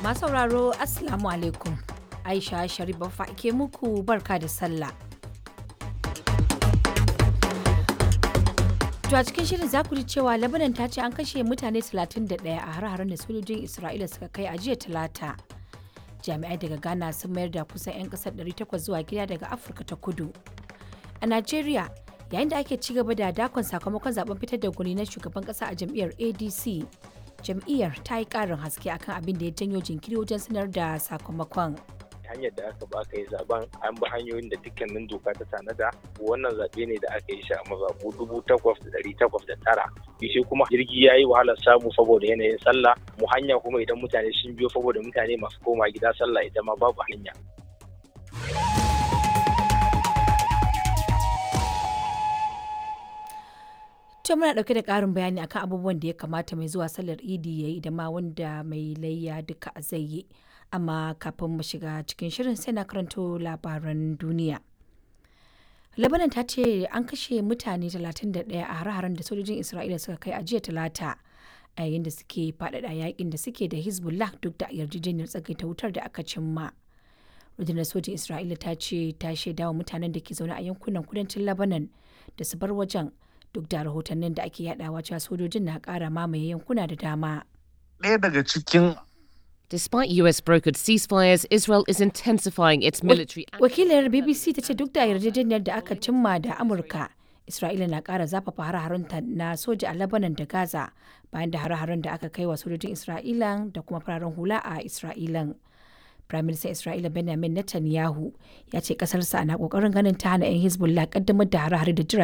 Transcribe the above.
Masu sauraro Assalamu alaikum. Aisha Sharif Baffa ke muku barka da sallah. To a cikin shirin za ku ji cewa Lebanon ta ce an kashe mutane 31 a har-haren da sojojin Isra'ila suka kai a jiya Talata. Jami'ai daga Ghana sun mayar da kusan 'yan kasar 800 zuwa gida daga Afirka ta Kudu. A Najeriya, yayin da ake ci gaba da dakon sakamakon zaben fitar da gwani na shugaban kasa a jam'iyyar ADC, jam'iyyar ta yi karin haske akan abin da ya janyo jinkiri wajen sanar da sakamakon. hanyar da aka ba aka yi zaben an bi hanyoyin da dukkanin doka ta tanada wannan zaɓe ne da aka yi shi a mazaɓu dubu takwas da ɗari takwas da tara shi kuma jirgi ya yi wahalar samu saboda yanayin sallah mu hanya kuma idan mutane sun biyo saboda mutane masu koma gida sallah ita ma babu hanya To muna ɗauke da ƙarin bayani akan abubuwan da ya kamata mai zuwa sallar idi ya yi da ma wanda mai layya duka zai yi. Amma kafin mu shiga cikin shirin sai na karanto labaran duniya. Lebanon ta ce an kashe mutane 31 a hare-haren da sojojin Isra'ila suka kai a jiya talata a yayin da suke faɗaɗa yakin da suke da Hezbollah duk da yarjejeniyar tsagaita wutar da aka cimma. rundunar sojin Isra'ila ta ce ta shaidawa mutanen da ke zaune a yankunan kudancin Lebanon da su bar wajen duk da rahotannin da ake yadawa cewa sojojin na kara mamaye yankuna da dama. ɗaya daga cikin Despite US brokered ceasefires, Israel is intensifying its military Wakilar BBC ta ce duk da yarjejeniyar da aka cimma da Amurka, Isra'ila na kara zafafa hare-harenta na soja a Lebanon da Gaza bayan da hare-haren da aka kai wa sojojin Isra'ila da kuma fararen hula a Isra'ilan. Firaministan Isra'ila Benjamin Netanyahu ya ce kasarsa na kokarin ganin ta hana 'yan Hezbollah kaddamar da hare-hare da jiragen